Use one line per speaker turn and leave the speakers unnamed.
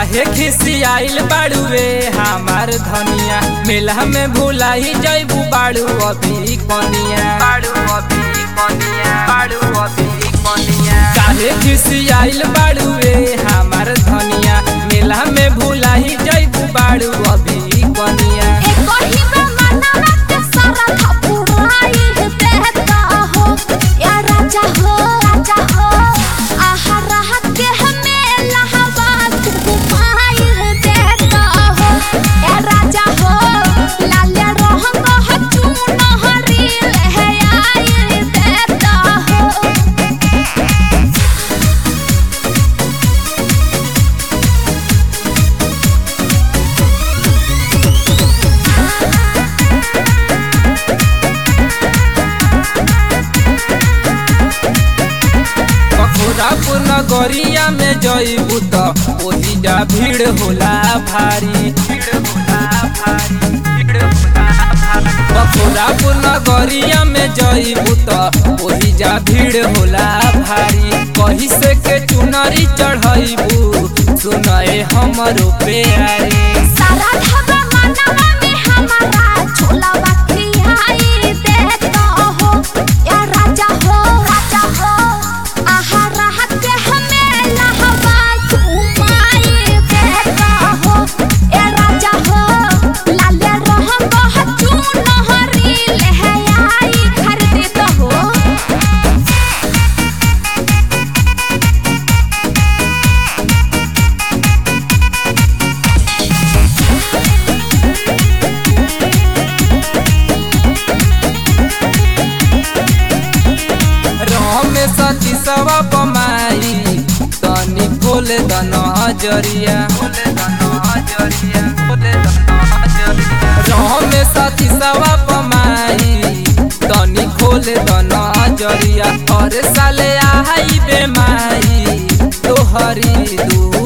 काहे खिसियाइल बाड़ुए हमार धनिया मेला में भुलाई जैबू बाड़ू अभी कनिया बाड़ू अभी कनिया बाड़ू अभी कनिया काहे खिसियाइल बाड़ुए हमार धनिया मेला में भुलाई जैबू बाड़ू अभी कनिया मथुरापुर नगरिया में जईबू त ओही जा भीड़ होला भारी मथुरापुर नगरिया में जईबू त ओही जा भीड़ होला भारी कही से के चुनरी चढ़ईबू सुनए हमरो प्यारी
सारा ढाबा मनवा में हमारा छोला बखियाई देता हो या राजा हो राजा हो आहा राहत के हमें लहवा घुमाई देता हो या राजा हो लाले रहम बहुत चुनहरी लहयाई खरीद हो
राम सती सवा पमाई तनी खोल दन हजरिया राम सती सवा पमाई तनी खोल दन हजरिया हर साले आई बेमाई तोहरी दू